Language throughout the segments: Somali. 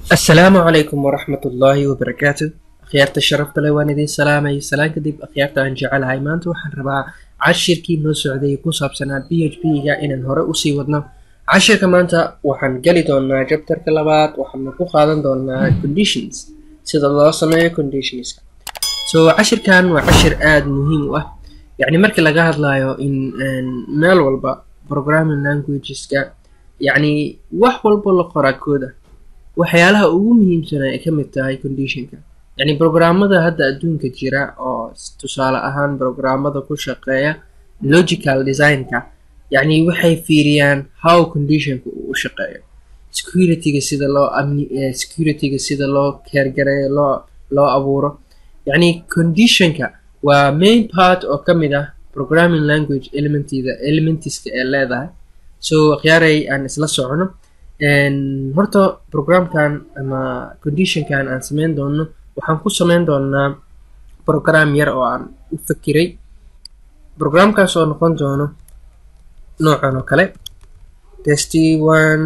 asalaamu calaykum waraxmat ullaahi wabarakaatu akhyaarta sharafta leh waan idiin salaamay salaan kadib akhyaarta aan jecelahay maanta waxaan rabaa cashirkii noo socday ku saabsanaa b h p ga inaan hore usii wadno cashirka maanta waxaan geli doonaa jabtarka labaad waxaana ku qaadan doonaa conditions sida loo sameeyo conditionska so cashirkan waa cashir aada muhiim u ah yacni markii laga hadlayo in meel walba programming languageska yacni wax walbo la qoraa kooda waxyaalaha ugu muhiimsan ay ka mid tahay conditionka yacni programmada hadda adduunka jira oo tusaale ahaan programmada ku shaqeeya logical designka yacni waxay fiiriyaan how conditionka uu u shaqeeyo securityga sida loo amni securityga sida loo keergareeyo loo loo abuuro yacni conditionka waa main part oo ka mid ah programming language elementida elementiska ee leedahay so akhyaaray aan isla socono horta programkan ama conditionkan aan sameyn doono waxaan ku sameyn doonaa program yar oo aan u fakiray programkaas oo noqon doono noocan oo kale testy one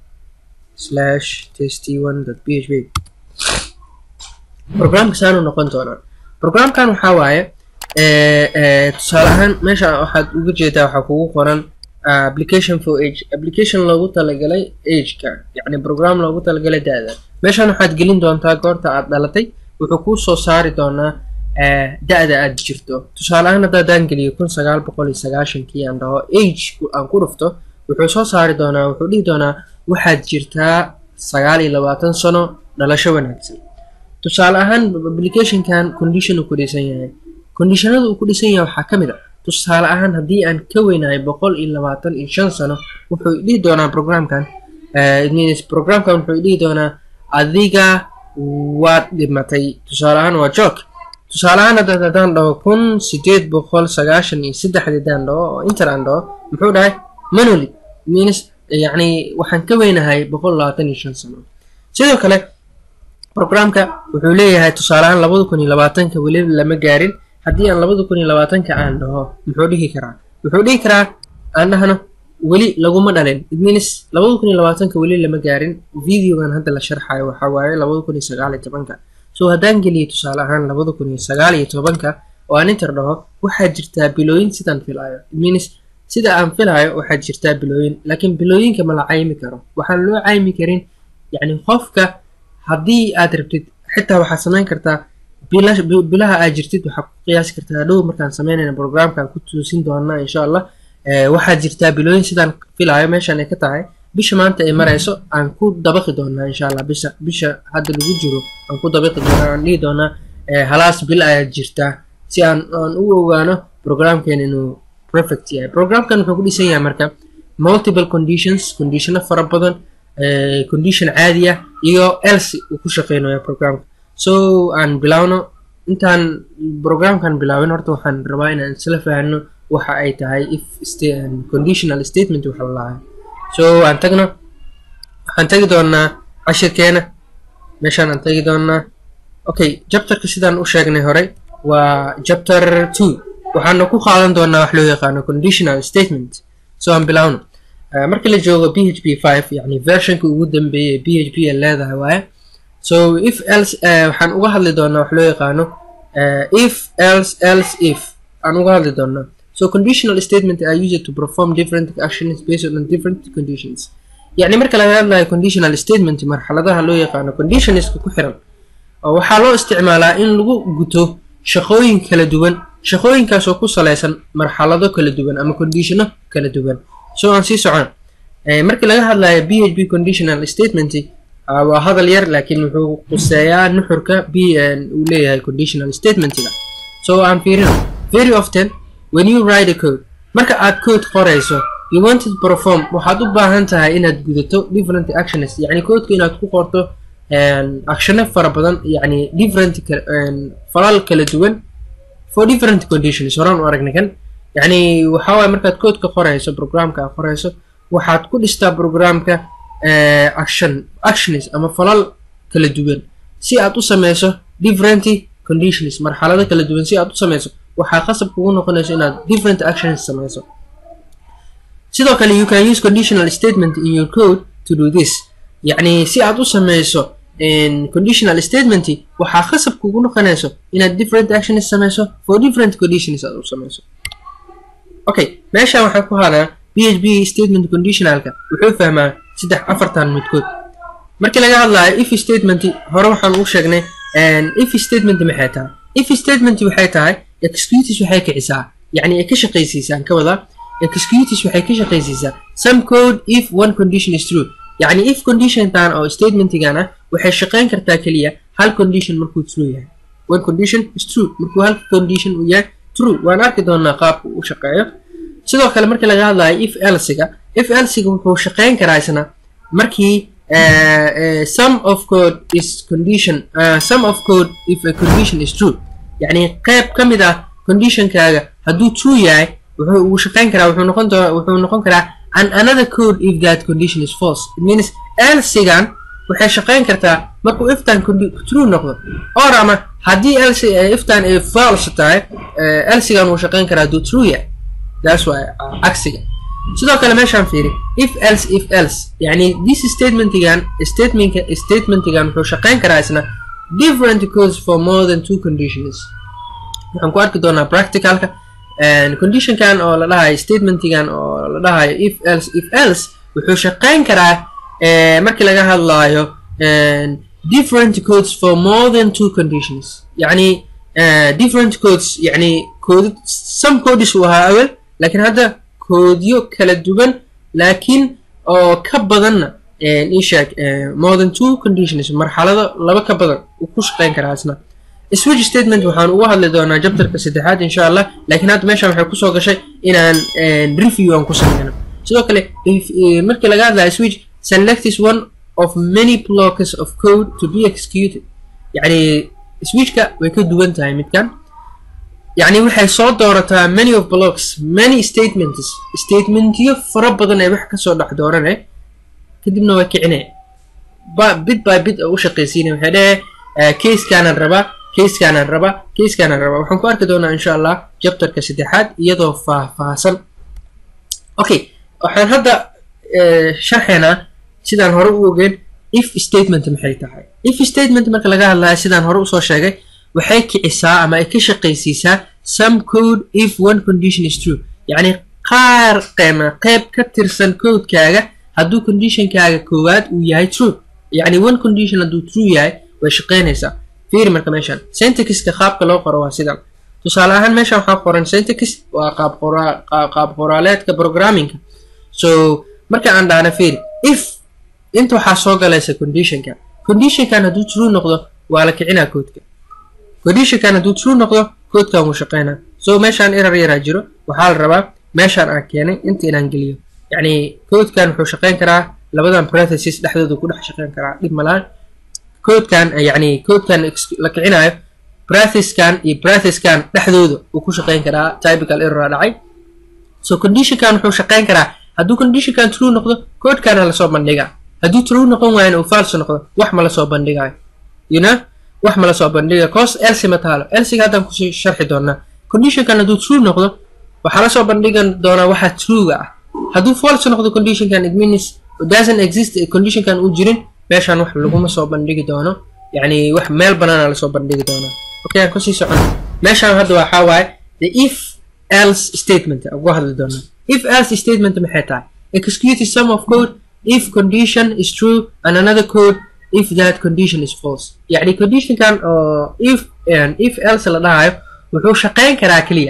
slash testy one dot p h p programkasaanu noqon doonaa programkan waxaa waaye tusaale ahaan meesha waxaad uga jeedaa waxaa kugu qoran application for age application loogu talagalay ageka yacni program loogu talagalay da-da meeshan waxaad gelin doontaa goorta aad dhalatay wuxuu kuu soo saari doonaa da-da aad jirto tusaale ahaan haddaadaan geliyo kun sagaal boqol iyo sagaashankii aan dhaho age aan ku dhufto wuxuu soo saari doonaa wuxuu dhihi doonaa waxaad jirtaa sagaal iyo labaatan sano dhalasho wanaagsan tusaale ahaan applicationkan condition uu ku dhisan yahay conditionada uu ku dhisan yahay waxaa ka mid a tusaale ahaan haddii aan ka weynahay boqol iyo labaatan iyo shan sano wuxuu dhihi doonaa programkan programkan wuxuu dhihi doonaa adiga waad dhimatay tusaale ahaan waa jok tusaale ahaan haddaad haddaan dhaho kun sideed boqol sagaashan iyo saddexdii daan dhaho oo inter aan dhaho muxuu dhahay manoli means yacni waxaan ka weynahay boqol labaatan iyo shan sano sidoo kale programka wuxuu leeyahay tusaale ahaan labada kun iyo labaatanka weliba lama gaarin haddii aan labada kun iyo labaatanka aan dhaho muxuu dhihi karaa wuxuu dhihi karaa aan dhahno weli laguma dhalin idminis labada kun iyo labaatanka weli lama gaarin videogan hadda la sharxayo waxaa waaye labada kun iyo sagaal iyo tobanka so haddaan geliyo tusaale ahaan labada kun iyo sagaal iyo tobanka oo aan inter dhaho waxaa jirtaa bilooyin sidaan filaayo idminis sida aan filaayo waxaa jirtaa bilooyin laakiin bilooyinka ma la caymi karo waxaan loo caymi karin yacni qofka haddii aad rabtid xitaa waxaad samayn kartaa bilaha aad jirtid waxaa ku qiyaasi kartaa dhow markaan sameynayna programkaan ku toosin doonaa insha allah waxaad jirtaa bilooyin sidaan filaayo meeshaan ay ka tahay bisha maanta ay marayso aan ku dabaqi doonaa insha allah bisha bisha hadda lagu jiro aan ku dabaqi doonaa aan dhihi doonaa halaas bil ayaad jirtaa si aan aan u ogaano programkeena inuu perfect yahay programkan wuxuu ku dhisan yahay marka multiple conditions conditiono fara badan condition caadi ah iyo else uu ku shaqeynayo programka so aan bilaawno intaan programkan bilaawin horta waxaan rabaa inaan isla fahanno waxa ay tahay if conditional statement waxa la lahay so aan tagno waxaan tagi doonaa cashirkeena meeshaan aan tagi doonaa okay jabtarka sidaan u sheegnay horey waa chapter two waxaana ku qaadan doonaa wax loo yaqaano conditional statement so aan bilaawno markii la joogo p h p five yacni versionka ugu dambeeyay p h p ay leedahay waaye so if else waxaan uga hadli doonaa wax loo yaqaano if else else if aan uga hadli doonaa so conditional statement are used to perform different actions based on different conditions yacni marka laga hadlayo conditional statement marxaladaha loo yaqaano conditionska ku xiran oo waxaa loo isticmaalaa in lagu guto shaqooyin kala duwan shaqooyinkaas oo ku saleysan marxalado kala duwan ama conditiono kala duwan so aan sii socon markii laga hadlayo b h p conditional statement waa hadal yar laakiin wuxuu quseeyaa nuxurka b uu leeyahay conditional statementiga so aan fiirino very often when you write a code marka aad code qorayso you want to perform waxaad u baahan tahay inaad gudato different actions yacni codeka inaad ku qorto actiono fara badan yacni different falal kala duwan for different conditions horaan u aragnay kan yacni waxaa waaye markaad codeka qorayso programka aad qorayso waxaad ku dhistaa programka action actions ama falal kala duwan si aad u sameyso different conditions marxalado kala duwan si aad u sameyso waxaa qasab kugu noqonayso inaad different actions sameyso sidoo kale you can use conditional statement in your code to do this yacni si aad u sameyso conditional statement waxaa khasab kugu noqonayso inaad different actions sameyso for different conditions aad u sameyso okay meeshaan waxaan ku hadaa php statement conditionalka wuxuu fahmaa saddex afartan midkood markii laga hadlayo if statement hore waxaan u sheegnay if statement maxay tahay if statement waxay tahay executes waxay kicisaa yacni ay ka shaqaysiisaan ka wada executes waxay ka shaqaysiisaa some code if one condition is true yacni if conditiontan oo statementigan ah waxay shaqayn kartaa keliya hal condition markuu true yahay one condition is true markuu hal condition uu yahay true waan arki doonaa qaabka uu shaqeeyo sidoo kale markii laga hadlayo if elsiga if elsiga wuxuu shaqayn karaa isna markii some of code is condition uh, some of code if a condition is true yacni qayb ka mid ah conditionkaaga hadduu true yahay wuxuu uu shaqayn karaa wuxuu noqon doona wuxuu noqon karaa an another code if that condition is false it means elsigan waxay shaqayn kartaa markuu iftan true noqdo or ama haddii elsi iftan ay false tahay elsigan wuu shaqayn karaa hadduu true yahay taas waa cagsiga sidoo kale meeshaan fiiri if else if else yani this statementigan statementka statementigan wuxuu shaqayn karaa isna different codes for more than two conditions waxaan ku arki doonaa practicalka conditionkan oo la dhahayo statementigan oo la dhahayo if else if else wuxuu shaqayn karaa markii laga hadlayo different codes for more than two conditions yani different codes yani code some codes uu ahaa awel laakiin hadda koodyo kala duwan laakiin oo ka badanna isheeg more than two conditions marxalado laba ka badan uu ku shaqayn karaa isna switch statement waxaan uga hadli doonaa jabtarka saddexaad insha allah laakiin hadda meeshan waxay kusoo gashay inaan review aan ku sameyno sidoo kale markii laga hadlayo switch select is one of many blocks of code to be executed yacni switchka way ka duwan tahay midkan yacni waxay soo doorataa many of blocks many statements statementyo fara badan ee wax kasoo dhex doorane kadibna waa kicine bit by bit oo u shaqaysiina waxay dhehe casekaanaan rabaa casekaanaan rabaa casekaanaan rabaa waxaan ku arki doonaa insha allah jabtarka saddexaad iyadoo faahfaahsan okay waxaan hadda sharxaynaa sidaan hore u ogeen if statement maxay tahay if statement marka laga hadlayo sidaan hore usoo sheegay waxay kicisaa ama ay ka shaqaysiisaa some code if one condition is true yacni qaar qeema qeyb ka tirsan codekaaga hadduu conditionkaaga koowaad uu yahay true yacni one condition hadduu true yahay way shaqaynaysaa fiiri marka meeshan syntaxiska qaabka loo qoro waa sidan tusaale ahaan meeshan waxaa qoran syntax waa qaab qoraa qaab qoraaleedka programmingka so marka aan dhahna fiiri if inta waxaa soo galaysa conditionka conditionkan hadduu true noqdo waa la kicinaa koodka conditionkan hadduu true noqdo koodkan wuu shaqaynaa so meeshaan erar yaraa jiro waxaa la rabaa meeshaan aan keenay inta inaan geliyo yacni koodkan wuxuu shaqayn karaa labadan parenthesis dhexdooda ku dhex shaqayn karaa dhib malaan koodkan yacni koodkan la kicinayo bratheskan iyo bratheskan dhexdooda uu ku shaqayn karaa typical error dhacay so conditionkan wuxuu shaqayn karaa hadduu conditionkan true noqdo koodkana lasoo bandhigaa hadduu true noqon waayana uu false noqdo wax ma lasoo bandhigayo you know wax ma lasoo bandhiga cause elsi ma taalo elsiga haddaan kusii sharxi doonaa conditionkan hadduu true noqdo waxaa lasoo bandhigan doonaa waxa truega ah hadduu false noqdo conditionkan it means doesn't exist conditionkan uu jirin meeshaan wax laguma soo bandhigi doono yacni wax meel banaana lasoo bandhigi doonaa okay aan kusii socono meeshaan hadda waxaa waaye the if else statement ugu hadli doonaa if else statement maxay tahay execute some of code if condition is true and another code if that condition is false yacni conditionkan oo if if else la dhahayo wuxuu shaqayn karaa keliya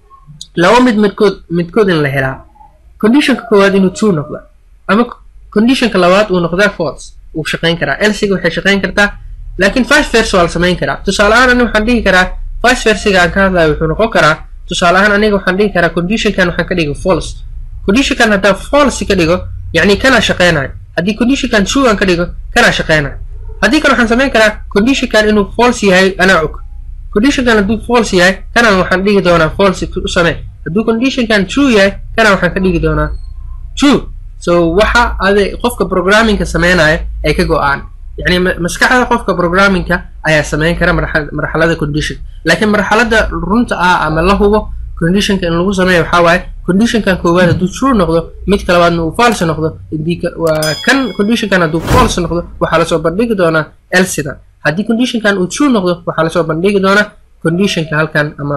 laba mid midkood midkood in la helaa conditionka koowaad inuu true noqda ama conditionka labaad uu noqdaa false uu shaqayn karaa elsiga waxay shaqayn kartaa laakiin vice versa waa la samayn karaa tusaale ahaan aniga waxaan dhihi karaa vice versiga aan ka hadlayo wuxuu noqon karaa tusaale ahaan aniga waxaan dhihi karaa conditionkan waxaan ka dhigo false conditionkan haddaan false ka dhigo yacni kanaa shaqaynayo haddii conditionkan true aan ka dhigo kanaa shaqaynayo haddii kale waxaan samayn karaa conditionkan inuu false yahay anaa og conditionkan hadduu false yahay kanaan waxaan dhigi doonaa false u samee hadduu conditionkan true yahay kanaan waxaan ka dhigi doonaa true so waxa ade qofka programmingka sameynaya ay ka go-aan yacni maskaxda qofka programmingka ayaa sameyn kara marxalada condition laakiin marxalada runta ah ama la hubo conditionka in lagu sameeyo waxaa waaye conditionkan koowaad hadduu true noqdo midka labaadna uu false noqdo waa kan conditionkan hadduu false noqdo waxaa lasoo bandhigi doonaa elsida haddii conditionkan uu true noqdo waxaa lasoo bandhigi doonaa conditionka halkan ama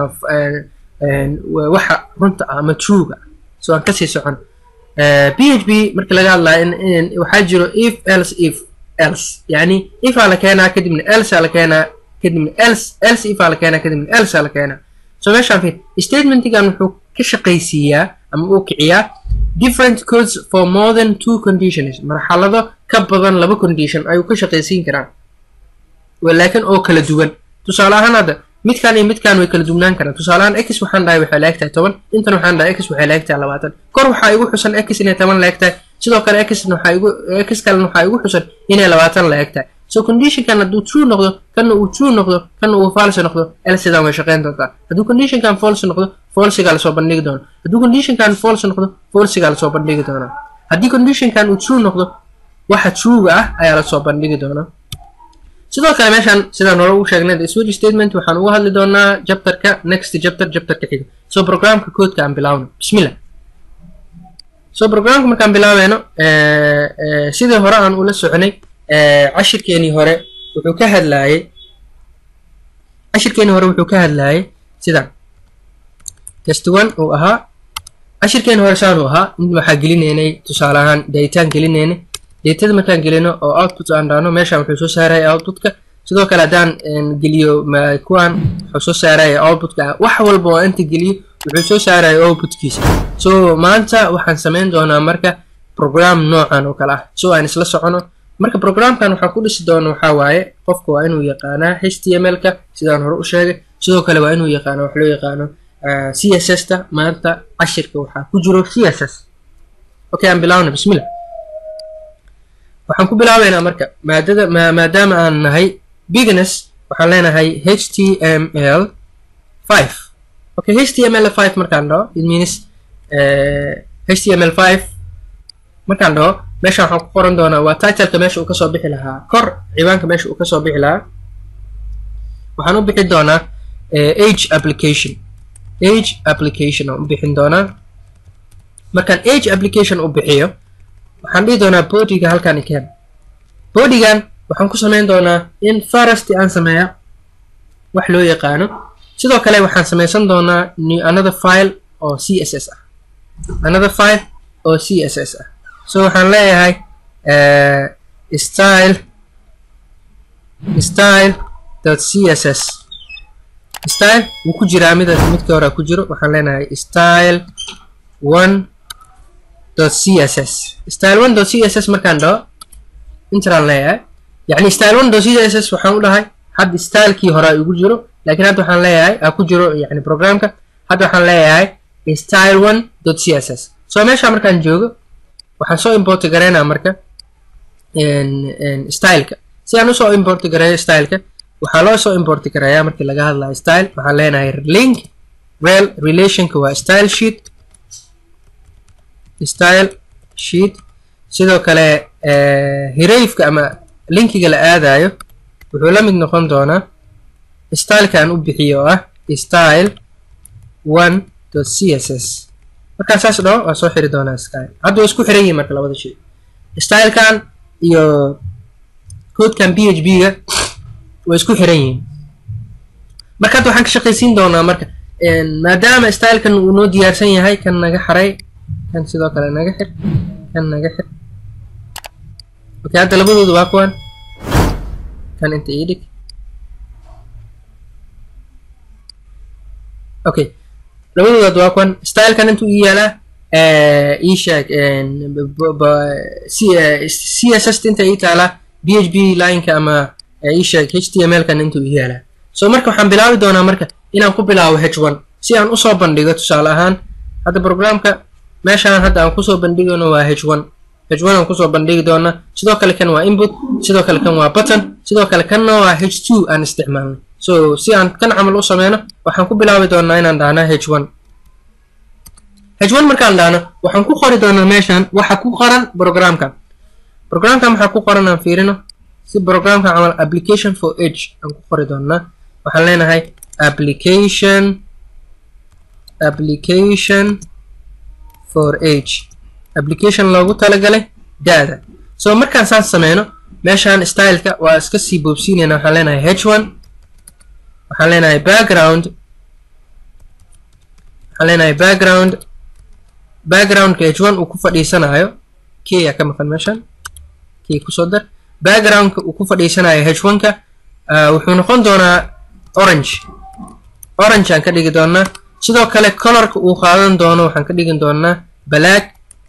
waxa runta ah ama truega so aan kasii socon p h p marka laga hadlayo waxaa jiro if else if else yani ifaa la keenaa kadibna else la keenaa kadibna else else ifaa la keenaa kadibna else la keenaa so meeshaan fiir statementigan wuxuu ka shaqaysiiyaa ama uu kiciyaa different codes for more than two conditions marxalado ka badan laba condition ayuu ka shaqaysiin karaa laakiin oo kala duwan tusaale ahaan hadda midkan iyo midkan way kala duwnaan karaan tusaale ahaan x waxaan dhahay waxay laeg tahay toban intan waxaan dhahay x waxay laeg tahay labaatan kor waxaa igu xusan x inay toban laeg tahay sidoo kale x waxaa igu x kalena waxaa igu xusan inay labaatan laeg tahay so conditionkan hadduu true noqdo kana uu true noqdo kana uu false noqdo elsidan way shaqeyn doontaa hadduu conditionkan false noqdo falsigaa lasoo bandhigi doona hadduu conditionkan false noqdo falsigaa lasoo bandhigi doonaa haddii conditionkan uu true noqdo waxa truega ah ayaa lasoo bandhigi doonaa sidoo kale meeshaan sidaan hore ugu sheegnay the switch statement waxaan uga hadli doonaa chapterka next chapter chapterka xiga so programka koodka aan bilaawno bismillah so programka markaan bilaabeyno sidii hore aan ula soconay cashirkeenii hore wuxuu ka hadlaayay cashirkeenii hore wuxuu ka hadlaayay sidaan test one uu ahaa cashirkeenii hore saan uu ahaa in waxaa gelinaynay tusaale ahaan daayitaan gelinaynay datada markaan gelino oo output aan dhaano meeshaan wuxuu soo saaraya outputka sidoo kale haddaan geliyo kuwan wuxuu soo saaraya outputka wax walba oo inta geliyo wuxuu soo saaraya outputkiisa so maanta waxaan samayn doonaa marka program noocan oo kale ah so aan isla socono marka programkan waxaan ku dhisi doono waxaa waaye qofka waa inuu yaqaanaa h t m l-ka sidaan hore u sheegay sidoo kale waa inuu yaqaano wax loo yaqaano c s s ta maanta cashirka waxaa ku jiro c s s okay aan bilaawna bismillah waxaan ku bilaabeynaa marka maadada maadaama aan nahay bigness waxaan leenahay h t m l five okay h t m l five markaan dhaho it means h t m l five markaan dhaho meesha waxaan ku qoran doonaa waa titleka meesha uu kasoo bixi lahaa kor ciwaanka meesha uu kasoo bixi lahaa waxaan u bixin doonaa age application age application aan u bixin doonaa markaan age application u bixiyo waxaan dhihi doonaa bodyga halkan ikeen bodygan waxaan ku samayn doonaa in farasti aan sameeya wax loo yaqaano sidoo kale waxaan samaysan doonaa another file oo c s s ah another file oo c s s ah so waxaan leeyahay style style dot c s s style wuu ku jiraa mid midka hore ku jiro waxaan leenahay style one dot c s s style one dot c s s markaan dhaho intaraan leeyahay yacni style one dot c s s waxaan u dhahay hadda stylekii hore igu jiro laakiin hadda waxaan leeyahay aa ku jiro yani programka hadda waxaan leeyahay style one dot c s s so meesha markaan joogo waxaan soo importi gareynaa marka styleka si aan usoo importi gareeyo styleka waxaa loo soo importi gareeyaa markii laga hadlayo style waxaan leenahay link rel relationka waa style sheet style sheet sidoo kale hirayfka ama linkiga la aadayo wuxuu la mid noqon doonaa styleka aan u bixiyo oo ah style one dot c s s markaan saas dhaho waa soo xiri doonaa style hadda waa isku xiran yihin marka labada shay stylekan iyo codekan b h b ga way isku xiran yihiin marka hadda waxaan ka shaqaysiin doonaa marka maadaama stylekan uu noo diyaarsan yahay kan naga xaray kan sidoo kale naga xir kan naga xir okay hadda labadooda waa kuwan kan inta ii dhig okay labadoodaad waa kuwan stylekan intuu ii yaalaa ii sheeg c s s inta ii taalaa b h b lineka ama ii sheeg h t m l kan intuu ii yaalaa so marka waxaan bilaabi doonaa marka inaan ku bilaabo h one si aan usoo bandhigo tusaale ahaan hadda programka meeshaan hadda aan kusoo bandhigayno waa h one h one aan kusoo bandhigi doonaa sidoo kale kan waa input sidoo kale kan waa button sidoo kale kanna waa h two aan isticmaalnay so si aan kan camal u sameyno waxaan ku bilaabi doonaa inaan dhahnaa h one h one markaan dhahno waxaan ku qori doonaa meeshaan waxa ku qoran programkan programkan waxaa ku qoran aan fiirino si programkan camal application for age aan ku qori doonaa waxaan leenahay application application for age application loogu talagalay da-da so markaan saan sameyno meeshaan styleka waa iska sii boobsiinayna waxaan leenahay h one waxaan leenahay background waxaan leenahay background backgroundka h one uu ku fadhiisanayo k aa ka maqan meeshaan k kusoo dar backgroundka uu ku fadhiisanayo h one ka wuxuu noqon doonaa orange orange aan ka dhigi doonaa sidoo kale colorka uu qaadan doono waxaan ka dhigi doonaa black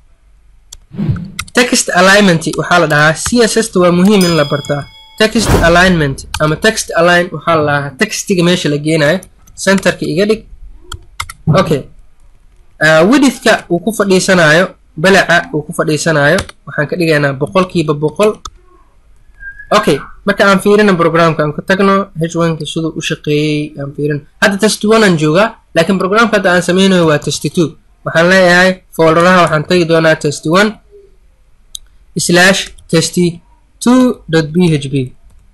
text alignment waxaa la dhahaa c s s ta waa muhiim in la bartaa text alignment ama text align waxaa la dhahaa textiga meesha la geenayo centerka iga dhig okay widithka uu ku fadhiisanayo balaca uu ku fadhiisanayo waxaan ka dhigaynaa boqolkiiba boqol okay marka aan fiirina programka aan ku tagno h one-ka siduu u shaqeeyey aan fiirino hadda test one aan joogaa laakiin programka hadda aan sameynayo waa test two waxaan leeyahay folderaha waxaan tagi doonaa test one slash test two dot b h b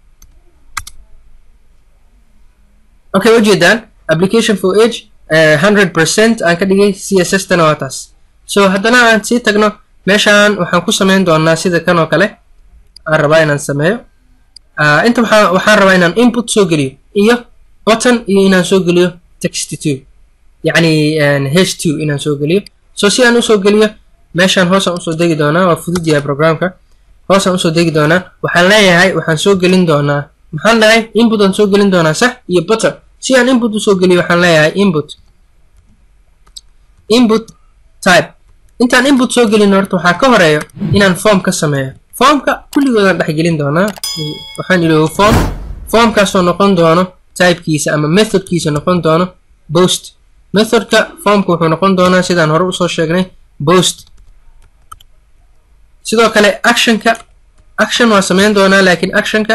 okay ujeedaan application for age hundred percent aan ka dhigay c s s tana waa taas so haddana aan sii tagno meeshaan waxaan ku sameyn doonaa sida kan oo kale aan rabaa inaan sameeyo inta waxaa waxaan rabaa inaan input soo geliyo iyo button iyo inaan soo geliyo text two yacni h two inaan soo geliyo so si aan usoo geliyo meeshaan hoosaan usoo degi doonaa waa fudud yahay programka hoosaan usoo degi doonaa waxaan leeyahay waxaan soo gelin doonaa maxaan dhahay input aan soo gelin doonaa sax iyo button si aan input usoo geliyo waxaan leeyahay input input type intaan input soo gelin horta waxaa ka horeeyo inaan form ka sameeyo formka kulligoodaan dhexgelin doonaa waxaan iloobo form formkaasoo noqon doono typekiisa ama methodkiisa noqon doono post methodka formka wuxuu noqon doonaa sidaan hore usoo sheegnay post sidoo kale actionka action waa sameyn doonaa laakiin actionka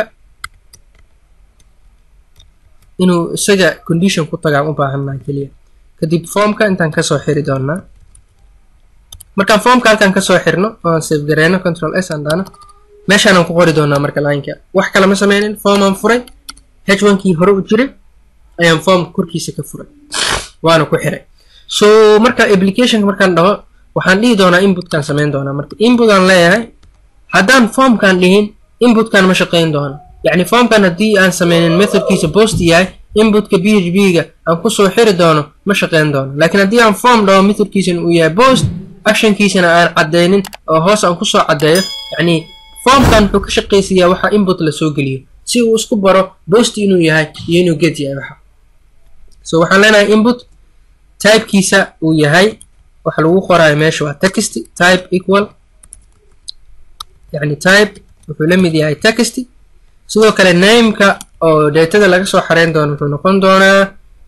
inuu isaga condition ku tagaan u baahannaha keliya kadib formka intaan kasoo xiri doonaa markaan formka halkaan kasoo xirno oan save gareyno control s aan dhaano meeshaanaan ku qori doonaa marka lineka wax kale ma sameynin form aan furay h one kii hore u jiray ayaan formka korkiisa ka furay waana ku xiray so marka applicationka markaan dhaho waxaan dhihi doonaa inputkaan sameyn doonaa marka input aan leeyahay haddaan formkaan dhihin inputkaan ma shaqeyn doono yacni formkan haddii aan sameynin methodkiisa post yahay inputka b h b ga aan kusoo xiri doono ma shaqeyn doono laakiin haddii aan form dhaho methodkiisana uu yahay post actionkiisana aan cadeynin oo hoos aan kusoo caddeeyo yacni formkan wuxuu ka shaqaysiyaa waxa input la soo geliyo si uu isku baro post inuu yahay iyo inuu get yahay waxa so waxaan leenahay input typekiisa uu yahay waxa lagu qoraayo meesha waa text type equal yacni type wuxuu la mid yahay text sidoo kale nameka oo datada laga soo xareyn doono wuxuu noqon doonaa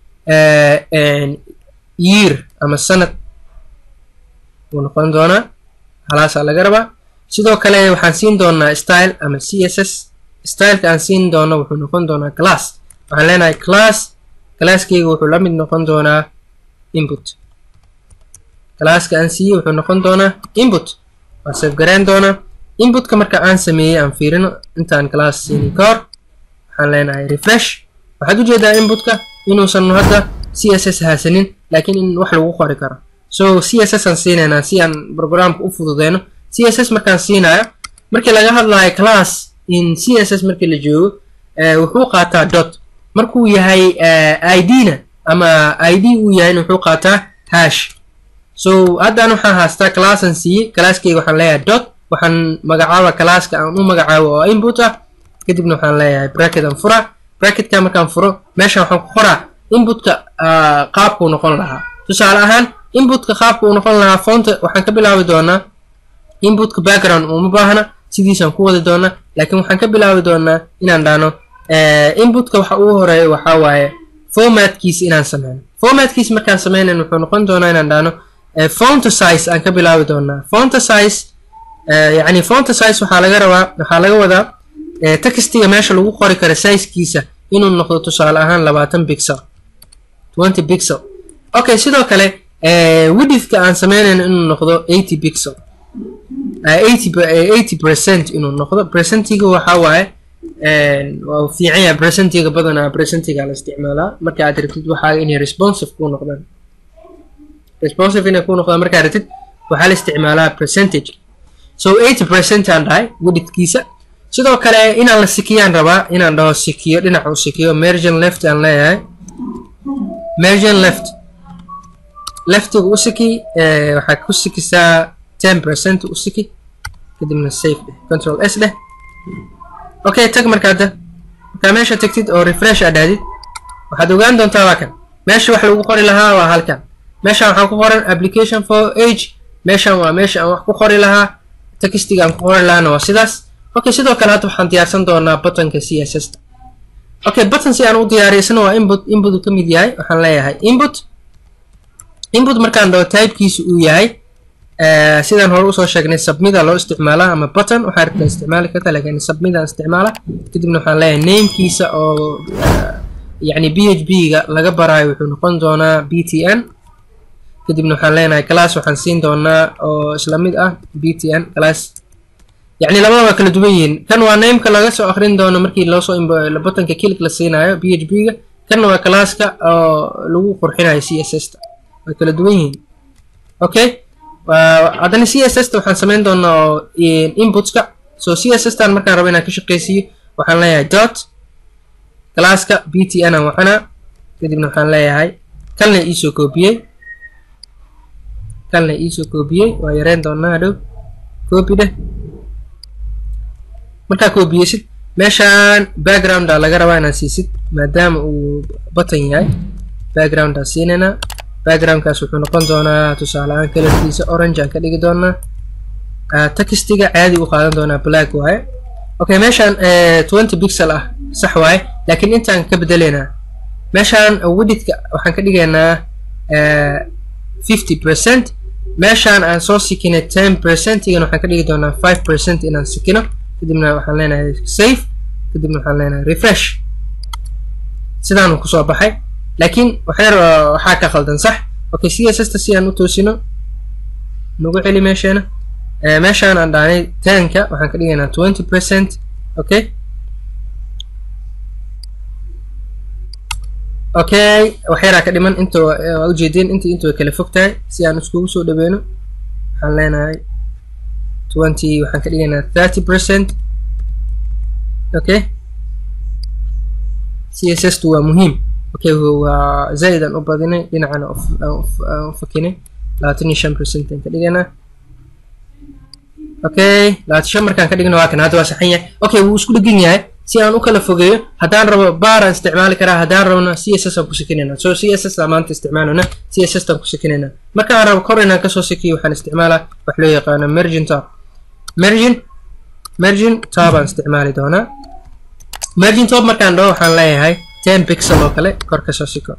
year ama sanad wuu noqon doonaa halaasaa laga rabaa sidoo kale waxaan siin doonaa style ama c s s styleka aan siin doono wuxuu noqon doonaa class waxaan leenahay class classkeyga wuxuu la mid noqon doonaa input classka aan siiyey wuxuu noqon doonaa input waa safgareyn doonaa inputka marka aan sameeyey aan fiirino intaan class siinin ka hor waxaan leenahay refresh waxaad ujeedaa inputka inuusan hadda c s s haasanin laakiin in wax lagu qori karo so c s s aan siinaynaa si aan programka u fududeyno c s s markaan siinayo markii laga hadlayo class in c s s markii la joogo wuxuu qaataa dot markuu yahay id na ama id uu yahay wuxuu qaataa hash so haddaan waxaan haastaa classan siiyey classkeyga waxaan leeyahay dot waxaan magacaaba classka aan u magacaabo oo input ah kadibna waxaan leeyahay bracket aan fura bracketka markaan furo meeshan waxaan ku qoraa inputka qaabkuu noqon lahaa tusaale ahaan inputka qaabka uu noqon lahaa foonta waxaan ka bilaabi doonaa inputka background uma baahna sidiisaan ku wadi doonaa laakiin waxaan ka bilaabi doonaa inaan dhahno inputka waxa ugu horeeya waxaa waaye formatkiisa inaan sameyno formatkiisa markaan sameynayn wuxuu noqon doonaa inaan dhahno fonta size aan ka bilaabi doonaa fonta size yacni fonta size waxaa laga rabaa waxaa laga wadaa textiga meesha lagu qori karo sizekiisa inuu noqdo tusaale ahaan labaatan pixel twenty pixel okay sidoo kale widithka aan sameynayno inuu noqdo eighty pixel eighty eighty percent inuu noqdo percentiga waxaa waaye waa fiican yahay percentiga badanaa percentiga la isticmaalaa marka aad rabtid waxaa inay responsive kuu noqdaan responsive inay kuu noqdaan markaad rabtid waxaa la isticmaalaa percentage so eighty percent aan dhahay widithkiisa sidoo kale inaan la sikiyaan rabaa inaan dhaho sikiyo dhinaca u sikiyo mergin left aan leeyahay mergin left leftiga u siki waxaa ku sikisaa ten percent u siki kadibna safe dheh control s dheh okay tag markaada markaa meesha tagtid oo refresh aad dhahdid waxaad ogaan doontaa waa kan meesha wax lagu qori lahaa waa halkan meeshan waxaa ku qoran application for age meeshan waa meesha aan wax ku qori lahaa textiga aan ku qori lahaana waa sidaas okay sidoo kale hadda waxaan diyaarsan doonaa buttonka c s s okay button si aan u diyaariyo isna waa input input uu ka mid yahay waxaan leeyahay input input markaan dhaho typekiisu uu yahay sidaan hore usoo sheegnay submida loo isticmaalaa ama button waxaa rabtaa isticmaali karta laakiin submidaan isticmaala kadibna waxaan leeyahay namekiisa oo yacni b h b ga laga baraayo wuxuu noqon doonaa b t n kadibna waxaan leenahay class waxaan siin doonaa oo isla mid ah b t n class yacni labada waa kala duwan yihiin kan waa nameka laga soo akrin doono markii loosoo buttonka kilik la siinayo b h b ga kanna waa classka oo lagu qurxinayo c s s ta way kala duwan yihiin okay haddana c s s ta waxaan samayn doonaa oo inputska so c s s tan markaan rabo inaan ka shaqeysiiyo waxaan leeyahay dot classka b t n aan waxana kadibna waxaan leeyahay kalna iisoo koobiyey kalna iisoo koobiyey waa yareyn doonaa hadhow copy dheh markaa koobiyeysid meeshaan backgrounda laga rabaa inaad siisid maadaama uu button yahay background aan siinaynaa backgroundkaas wuxuu noqon doonaa tusaale ahaan kalarkiisa orange aan ka dhigi doonaa textiga caadi u qaadan doonaa black waaye okay meeshaan twenty pixel ah sax waaye laakiin intaan ka bedeleynaa meeshaan widithka waxaan ka dhigaynaa fifty percent meeshaan aan soo sikinay ten percentigan waxaan ka dhigi doonaa five percent inaan sikino kadibna waxaan leenahay safe kadibna waxaan leenahay refresh sidaanu kusoo baxay laakiin waxyar waxaa ka khaldan sax okay c s s ta si aan u toosino nagu celi meesheena meeshaan aan dhaanay tenka waxaan ka dhigaynaa twenty percent okay okay waxyaraa ka dhiman inta waa ujeedeen inta inta way kala fog tahay si aan iskugu soo dhaweyno waxaan leenahay twenty waxaan ka dhigaynaa thirty percent okay c s s tu waa muhiim okay waa zaid aan u badinay dhinacana aan u fakinay labaatan iyo shan percent aan ka dhigaynaa okay labaatan shan markaan ka dhigno waa kan hadda waa saxan yahay okay wuu isku dhegan yahay si aan u kala fogeeyo haddaan rabo baaraan isticmaali karaa haddaan rabona c s s aan ku sikinayna so c s s aan maanta isticmaalona c s s aan ku sikinayna markaan rabo kor inaan kasoo sikiyo waxaan isticmaalaa wax loo yaqaano mergin top mergin mergin top aan isticmaali doonaa mergin top markaan dhaho waxaan leeyahay ten pixel oo kale kor kasoo siko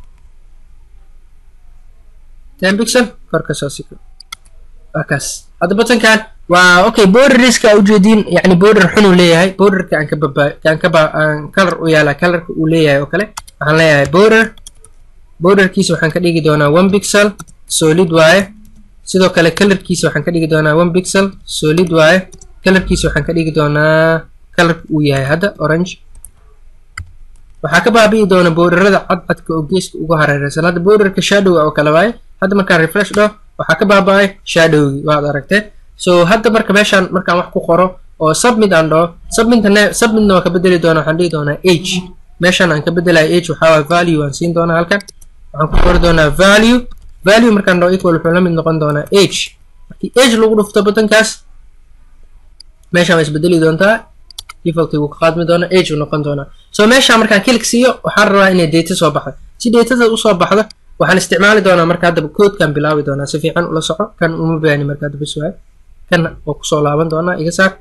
ten pixel kor kasoo siko waa kaas hadda buttonkan waa okay borderska ujeediin yani border xun uu leeyahay borderka aan ka baba aan ka ba aan color u yaala colorka uu leeyahay oo kale waxaan leeyahay border borderkiisa waxaan ka dhigi doonaa one pixel solid waaye sidoo kale colorkiisa waxaan ka dhigi doonaa one pixel solid waaye colorkiisa waxaan ka dhigi doonaa colorka uu yahay hadda orange waxaa ka baabi'i doona borderada cadcadka oo geeska uga hareereysan hadda borderka shadow oo kale waaye hadda markaan refresh dhaho waxaa ka baaba'ay shadowgii waad aragtee so hadda marka meeshaan markaan wax ku qoro oo submit aan dhaho submitna submitna waan ka bedeli doonaa waxaan dhihi doonaa age meeshaan aan ka bedelayo age waxaa waay value aan siin doonaa halkan waxaan ku qori doonaa value value markaan dhaho equal wuxuu la mid noqon doonaa age markii age lagu dhufto buttonkaas meeshaan waa isbedeli doontaa defaultii wuu ka qaadmi doonaa age uu noqon doonaa so meeshaan markaan click siiyo waxaan rabaa inay data soo baxdo si datada usoo baxdo waxaan isticmaali doonaa marka haddaba codekan bilaabi doonaa si fiican ula soco kan uma baani marka hadda bis waay kan oo kusoo laaban doonaa iga saar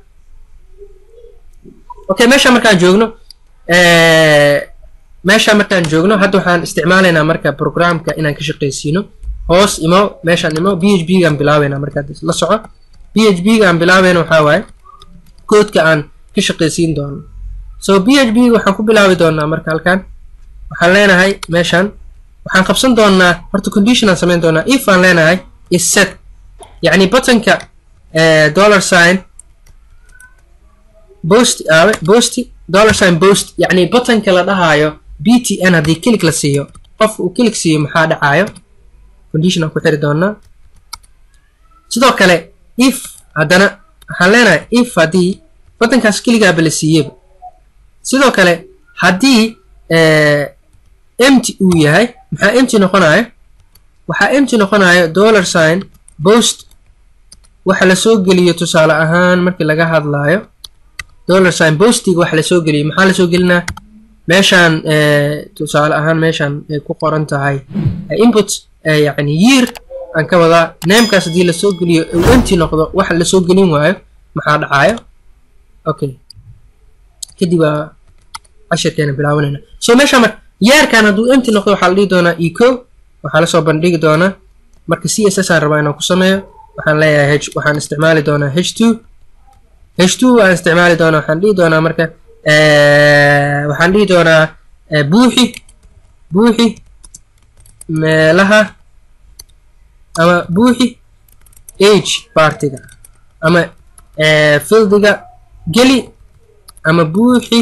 okay meesha markaan joogno meesha markaan joogno hadda waxaan isticmaalaynaa marka programka inaan ka shaqeysiino hoos imo meeshaan imo b h b gaan bilaabeynaa marka la soco b h b gaan bilaabeyna waxaa waaye codeka aan ka shaqeysiin doono so b h b waxaan ku bilaabi doonaa marka halkan waxaan leenahay meeshaan waxaan qabsan doonaa horta condition aan samayn doonaa if aan leenahay is set yacni buttonka dollar sign bost aawe bosti dollar sign bost yacni buttonka la dhahaayo b t n haddii kilik la siiyo qofka uu kilik siiyo maxaa dhacaayo condition aan ku xiri doonaa sidoo kale if haddana waxaan leenahay if haddii batankaas keligaaba la siiyeyba sidoo kale haddii empty uu yahay maxaa empty noqonayo waxaa empty noqonayo dollar sign post waxa lasoo geliyo tusaale ahaan markii laga hadlaayo dollar sign postiga waxa lasoo geliyo maxaa lasoo gelinaa meeshaan tusaale ahaan meeshaan ay ku qoran tahay input yacni year aan ka wadaa namekaas haddii lasoo geliyo uu empty noqdo waxa lasoo gelin waayo maxaa dhacayo okay kadib waa cashirkeena bilaabanayna so meesha marka yeerkan hadduu empty noqdo waxaa la dhihi doonaa eco waxaa lasoo bandhigi doonaa marka c s s aan rabaa inaan ku sameeyo waxaan leeyahay h waxaan isticmaali doonaa h two h two waan isticmaali doonaa waxaan dhihi doonaa marka waxaan dhihi doonaa buuxi buuxi meelaha ama buuxi age partiga ama fildiga geli ama buuxi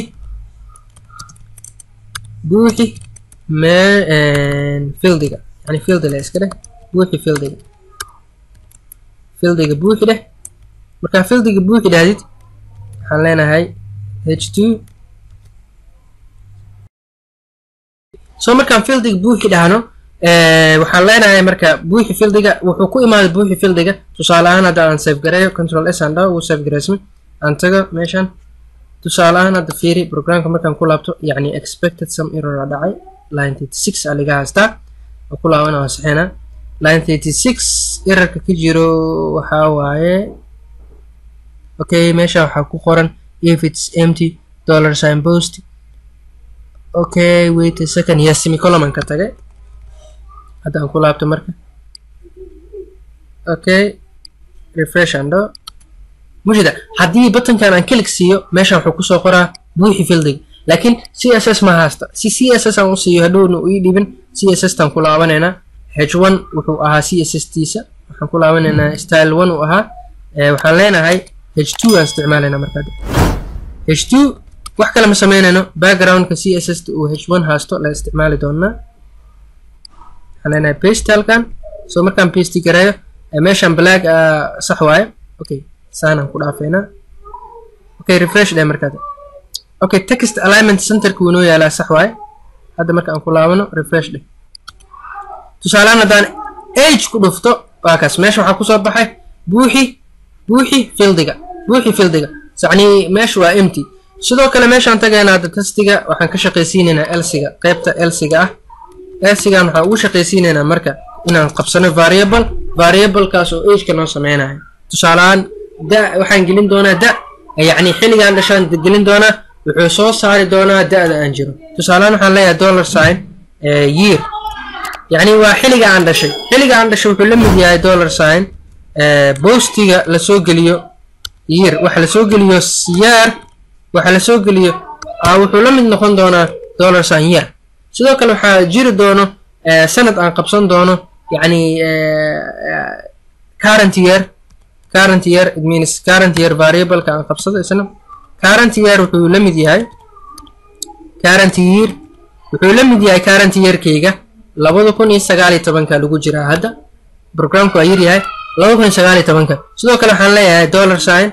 buuxi me fildiga yani fildi le iska dheh buuxi fildiga fildiga buuxi dheh markaa fildiga buuxi dhahdid waxaan leenahay h two so markaan fildiga buuxi dhahno waxaan leenahay marka buuxi fildiga wuxuu ku imaaday buuxi fildiga tusaale ahaan hadda aan save gareeyo control s aan dhaho wuu save gareysmay aan tago meeshan tusaale ahaan hadda fiiri programka markaan ku laabto yacni expected some error a dhacay line thirty six aa laga haystaa oo ku laabana waa saxeena line thirty six errorka ka jiro waxaa waaye okay meesha waxaa ku qoran if it's empty dollar sign post okay wait a second yes semicolon ka tagay hadda aan ku laabto marka okay refresh and do mushida haddii buttonkan aan click siiyo meeshan wuxuu kusoo qoraa buuxi fildiga laakiin c s s ma haasta si c s s aan u siiyo hadhowna uu ii dhibin c s s taan ku laabanaynaa h one wuxuu ahaa c s s tiisa waxaan ku laabanaynaa style one uu ahaa waxaan leenahay h two aan isticmaalaynaa markaa h two wax kale ma sameynayno backgroundka c s s ta uu h one haasto la isticmaali doonaa waxaan leenahay paste halkan so markaan paste gareeyo meeshan black sax waaye okay saanaan ku dhaafeynaa okay refresh dheh markaad okay text alignment centerka wuu noo yaalaa sax waaye hadda marka aan ku laabano refresh dheh tusaalehaan haddaan age ku dhufto waa kaas meesha waxaa kusoo baxay buuxi buuxi fildiga buuxi fildiga yacni meesha waa empty sidoo kale meeshaan tagaynaa hadda testiga waxaan ka shaqaysiinaynaa elsiga qaybta elsiga ah elsigan waxaan ugu shaqaysiinaynaa marka inaan qabsano variable variablekaas oo ageka noo sameynayo tusaalehaan da waxaan gelin doonaa da yacni xilligaan dhashaan gelin doonaa wuxuu soo saari doonaa da-da aan jiro tusaalehaan waxaan leeyahay dollar sign year yacni waa xilliga aan dhashay xilliga aan dhashay wuxuu la mid yahay dollar sign bostiga lasoo geliyo year waxa lasoo geliyo year waxa lasoo geliyo wuxuu la mid noqon doonaa dollar sign year sidoo kale waxaa jiri doono sanad aan qabsan doono yacni current year current year it means current year variableka aan qabsado isna current year wuxuu la mid yahay current year wuxuu la mid yahay current yearkayga labada kun iyo sagaal iyo tobanka lagu jiraa hadda programku waa yaryahay labada kun iyo sagaal iyo tobanka sidoo kale waxaan leeyahay dollar sign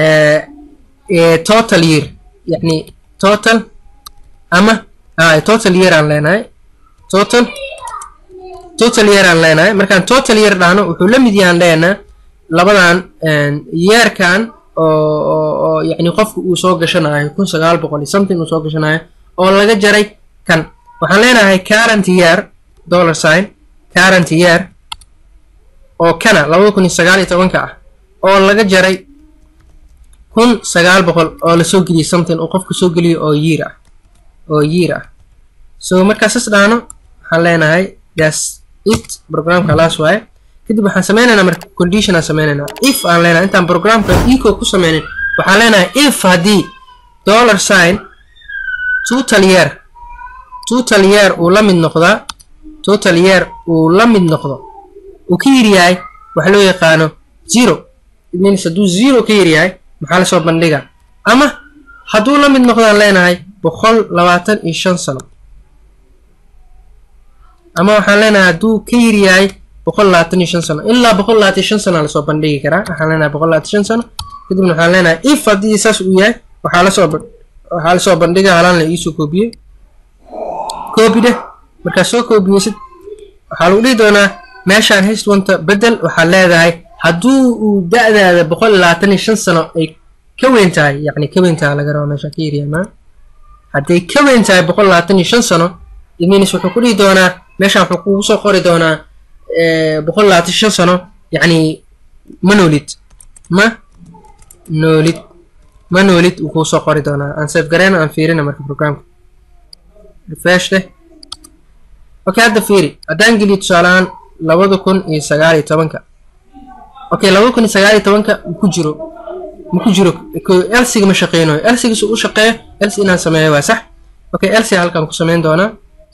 total year yacni total ama total year aan leenahay total total year aan leenahay markaan total year dhahno wuxuu la mid yahaan leenaa labadan yeerkan oo yacni qofku uu soo gashanayo kun sagaal boqol iyo something uu soo gashanayo oo laga jaray kan waxaan leenahay current year dollar sign current year oo kana labada kun iyo sagaal iyo tobanka ah oo laga jaray kun sagaal boqol oo lasoo geliyay something uu qofku soo geliyo oo year ah oo year ah so markaa sas dhahno waxaan leenahay das it programka laas waaye kadib waxaan sameynaynaa marka condition aan sameynaynaa if aan leenahay intaan programka eco ku sameynin waxaan leenahay if haddii dollar sign total year total year uu la mid noqdaa total year uu la mid noqdo uu ka yir yahay waxa loo yaqaano zero it means hadduu zero ka yir yahay maxaa lasoo bandhiga ama hadduu la mid noqdaan leenahay boqol labaatan iyo shan sano ama waxaan leenahay hadduu ka yir yahay boqol labaatan iyo shan sano ilaa boqol labaatan iyo shan sano lasoo bandhigi karaa waxaan leenahay boqol labaatan shan sano kadibna waxaan leenahay if haddii saas uu yahay waxaa lasoo waxaa lasoo bandhiga halaan la iisoo koobiyey koobi dheh markaa soo koobiyeysid waxaa lagu dhihi doonaa meeshaan hastwanta bedel waxaad leedahay hadduu uu da-daada boqol labaatan iyo shan sano ay ka weyn tahay yacni ka weyn tahay laga rabaa meeshaan ka yaryamaa hadday ka weyn tahay boqol labaatan iyo shan sano iminis wuxuu ku dhihi doonaa meeshaan wuxuu kugu soo qori doonaa boqol labaatan shan sano yacni ma noolid ma noolid ma noolid uu kuu soo qori doonaa aan safe gareyna aan fiirina marka programka refresh leh okay hadda fiiri haddaan geliyo tusaalehaan labada kun iyo sagaal iyo tobanka okay labada kun iyo sagaal iyo tobanka ku jiro ma ku jiro elsiga ma shaqeynayo elsigiisu u shaqeeyo elsi inaan sameeyo waa sax okay elsiga halkaan ku sameyn doonaa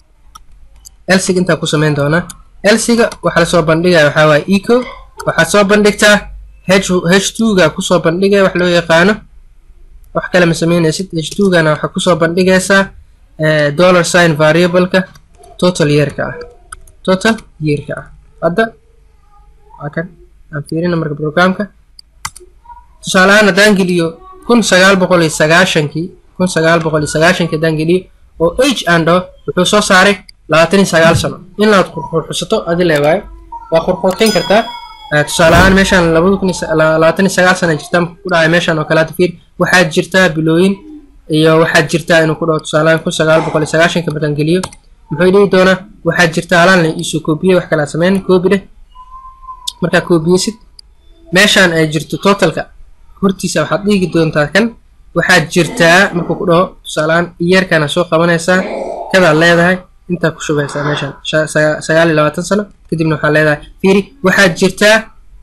elsiga intaan ku sameyn doonaa elsiga waxaa lasoo bandhigaya waxaa waaye eco waxaad soo bandhigtaa h h two-ga kusoo bandhigaya wax loo yaqaano wax kale ma sameynaysid h two-gana waxaa kusoo bandhigaysaa dollar sign variableka total yeerka ah total yeerka ah hadda waa kan aan fiirina marka programka tusaale ahaan haddaan geliyo kun sagaal boqol iyo sagaashankii kun sagaal boqol iyo sagaashankii haddaan geliyo oo h aan dhaho wuxuu soo saaray labaatan iyo sagaal sano inaad qurxurxusato adi leewaayo waa qurxurxin kartaa tusaale ahaan meeshaan labada kun labaatan iyo sagaal sana jirta ku dhacay meeshaan oo kale hadda fiir waxaad jirtaa bilooyin iyo waxaad jirtaa inuu ku dhaho tusaale ahaan kun sagaal boqol iyo sagaashanka markaan geliyo muxuu dhihi doonaa waxaad jirtaa halaan la iisoo koobiyey wax kale aad sameyn koobi dheh markaa koobiyeysid meeshaan ay jirto totalka hortiisa waxaad dhigi doontaa kan waxaad jirtaa markuu ku dhaho tusaalehaan iyarkana soo qabanaysaa kadaad leedahay intaa ku shubaysaa meeshaan sagaal iyo labaatan sano kadibna waxaad leedahay fiiri waxaad jirtaa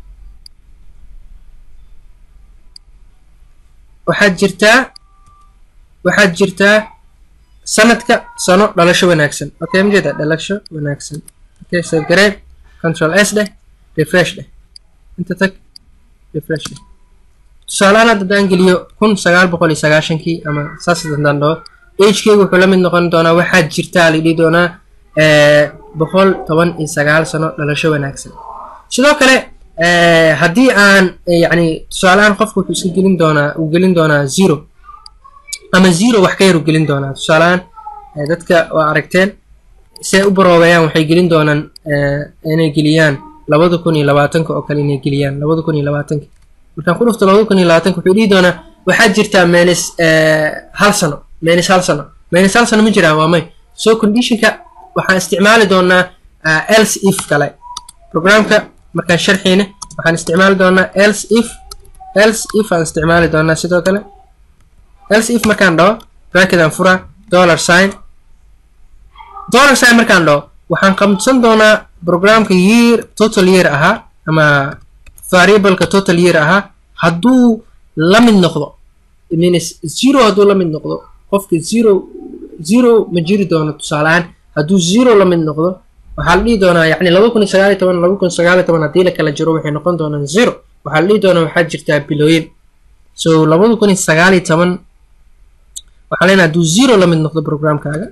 waxaad jirtaa waxaad jirtaa sanadka sano dhalasho wanaagsan okay majeeda dhalasho wanaagsan okay save garee control s dheh refresh dheh inta tag refresh dheh tusaalehaan hadda haddaan geliyo kun sagaal boqol iyo sagaashankii ama saas haddaan dhaho agekeyga wuxuu la mid noqon doonaa waxaad jirtaa la dhihi doonaa boqol toban iyo sagaal sano dhalasho wanaagsan sidoo kale haddii aan yacni tusaalehaan qofku wuxuu iska gelin doonaa uu gelin doonaa zero ama zero wax ka yar uu gelin doonaa tusaalehaan dadka waa aragteen si ay u baroobeeyaan waxay gelin doonaan inay geliyaan labada kun iyo labaatanka oo kale inay geliyaan labada kun iyo labaatanka markaan ku dhufto labada kun iyo labaatanka wuxuu dhihi doonaa waxaad jirtaa menis hal sano menis hal sano menis hal sano ma jiraan waa may so conditionka waxaan isticmaali doonaa else if kale programka markaan sharxiina waxaan isticmaali doonaa else if else if aan isticmaali doonaa sidoo kale else if markaan dhaho bracket aan furaa dollar sign dollar sign markaan dhaho waxaan qabsan doonaa programka year total year ahaa ama variableka total year ahaa hadduu la mid noqdo means zero hadduu la mid noqdo qofka zero zero ma jiri doono tusaaleahaan hadduu zero la mid noqdo waxaa la dhihi doonaa yacni laba kun iyo sagaal iyo toban laba kun sagaal iyo toban haddii la kala jiro waxay noqon doonaan zero waxaa la dhihi doonaa waxaa jirtaa bilooyin so labada kun iyo sagaal iyo toban waxaa leenahay hadduu zero la mid noqdo programkaaga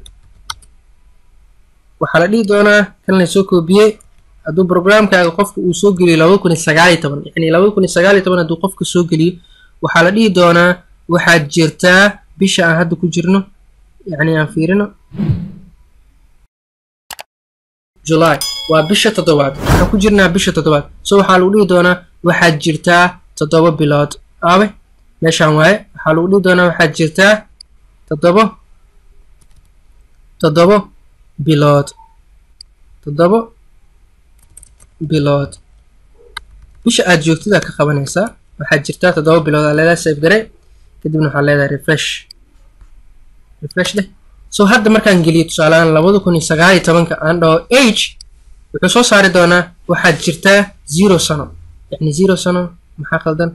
waxaa la dhihi doonaa kan la soo koobiyey hadduu programkaaga qofka uu soo geliyo labada kun iyo sagaal iyo toban yacni labada kun iyo sagaal iyo toban hadduu qofka soo geliyo waxaa la dhihi doonaa waxaad jirtaa bisha aan hadda ku jirno yacni aan fiirino july waa bisha toddobaad waxaan ku jirnaa bisha toddobaad so waxaa lagu dhihi doonaa waxaad jirtaa toddoba bilood aabe meeshaan waaye waxaa lagu dhihi doonaa waxaad jirtaa toddobo toddobo bilood toddobo bilood bisha aad joogtida ka qabanaysaa waxaad jirtaa toddoba bilood aa leedahay safe gare kadibna waxaa leedahay refresh refresh leh so hadda markaan geliyo tusaalehaan labada kun iyo sagaal iyo tobanka aan dhaho age wuxuu soo saari doonaa waxaad jirtaa zero sano yacni zero sano maxaa qaldan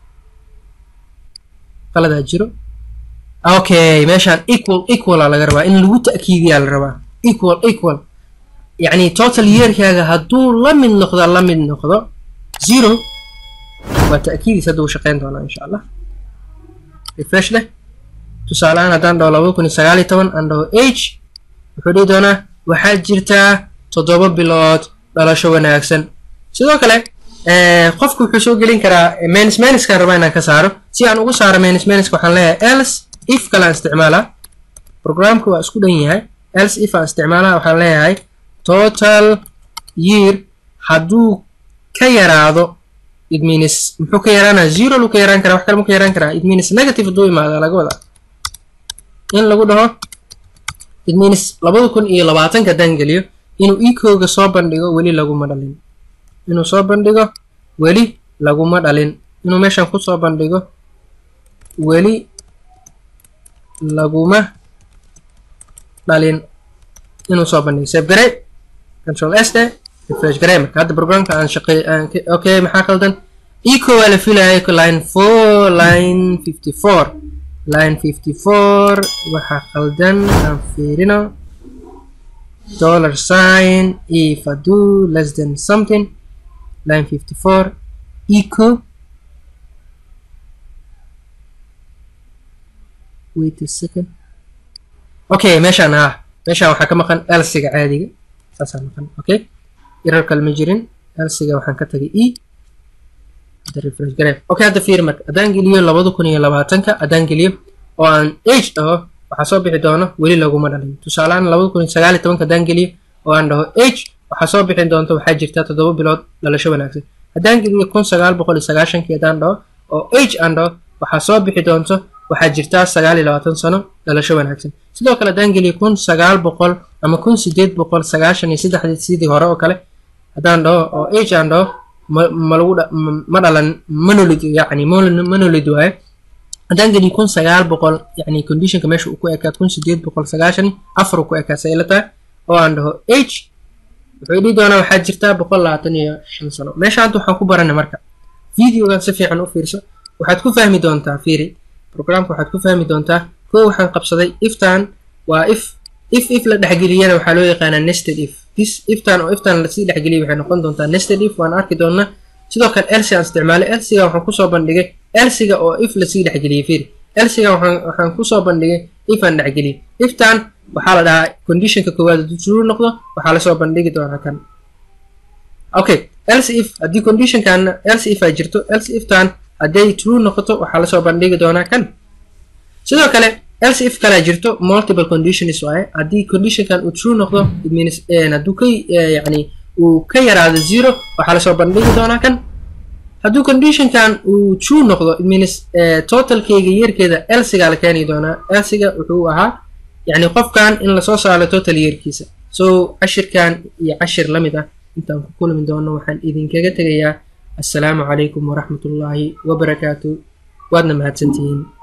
qaladaa jiro okay meeshaan equal equala laga rabaa in lagu ta'kiidiyaa la rabaa equal equal yacni total yearkaaga hadduu la mid noqdo la mid noqdo zero waa ta'kiidiis hadda uu shaqeyn doonaa insha allah refresh leh tusaalehaan haddaan dhaho labada kun iyo sagaal iyo toban aan dhaho age wuxuu dhihi doonaa waxaad jirtaa toddoba bilood dhalasho wanaagsan sidoo kale qofku wuxuu soo gelin karaa menis meniskaan rabaa inaan ka saaro si aan ugu saaro menis meniska waxaan leeyahay else if kale aan isticmaalaa programka waa isku dhan yahay else if aan isticmaalaa waxaan leeyahay total year hadduu ka yaraado it means muxuu ka yaraanaa zero lu ka yaraan karaa wax kale mu ka yaraan karaa it means negative hadduu imaado laga wadaa in lagu dhaho it means labada kun iyo labaatanka haddaan geliyo inuu ikooga soo bandhigo weli laguma dhalin inuu soo bandhigo weli laguma dhalin inuu meeshan kusoo bandhigo weli laguma dhalin inuu soo bandhigo save garey control s de refresh garey marka hadda programka aan shaqey okay maxaa qaldan eco waa la filaya line four line fifty four line fifty four waxaa qaldan aan fiirino dollar sign if I do less than something line 54 eco wait a second okay meeshaan ah meeshaan waxaa ka maqan elsiga caadiga saasaa maqan okay irar kale ma jirin elsiga waxaan ka tagay e hadda refresh garee okay hadda fiir marka haddaan geliyo labada kun iyo labaatanka haddaan geliyo oo aan age dhaho waxaa soo bixi doono weli laguma dhalin tusaalehaan labada kun iyo sagaal iyo tobanka haddaan geliyo oo aan dhaho age waxaa soo bixi doonta waxaa jirta toddoba bilood dhalasho wanaagsan haddaan geliyo kun sagaal boqol iyo sagaashankii haddaan dhaho oo age aan dhaho waxaa soo bixi doonto waxaa jirta sagaal iyo labaatan sano dhalasho wanaagsan sidoo kale haddaan geliyo kun sagaal boqol ama kun sideed boqol sagaashan iyo saddexdii sidii hore oo kale haddaan dhaho oo age aan dhaho ma ma lagu ma dhalan manolid yacni manolid waaye haddaan geliyo kun sagaal boqol yacni conditionka meesha uu ku ekaad kun sideed boqol sagaashan afar uu ku ekaad say ila tahay oo aan dhaho age wuxuu dhihi doonaa waxaa jirtaa boqol labaatan iyo shan sano meesha hadda waxaan ku baranay marka videogan si fiican u fiirso waxaad ku fahmi doontaa fiiri programka waxaad ku fahmi doontaa koo waxaan qabsaday iftan waa if if if la dhexgeliyana waxaa loo yaqaanaa nested if this iftan oo iftan lasii dhexgeliyay waxay noqon doontaa nested if waan arki doonaa sidoo kale elsi aan isticmaalay elsiga waxaan kusoo bandhigay elsiga oo if lasii dhexgeliyay fiiri elsiga waxaan waxaan kusoo bandhigay if aan dhexgeliyay iftan waxaa la dhahaa conditionka koowaad hadduu true noqdo waxaa lasoo bandhigi doonaa kan okay else if haddii conditionkan else if ay jirto else iftan hadday true noqoto waxaa lasoo bandhigi doonaa kan sidoo kale else if kale jirto multiple conditions waaye haddii conditionkan uu true noqdo it means hadduu ka yacni uu ka yaraado zero waxaa lasoo bandhigi doonaa kan hadduu conditionkan uu true noqdo it means totalkeyga yeerkeeda elsiga la keeni doonaa elsiga wuxuu ahaa yacni qofkan in lasoo saaro total yeerkiisa so cashirkan iyo cashir la mid ah intaan ku kulmi doono waxaan idinkaga tegayaa assalaamu calaykum waraxmatullaahi wabarakaatu waadna mahadsantihiin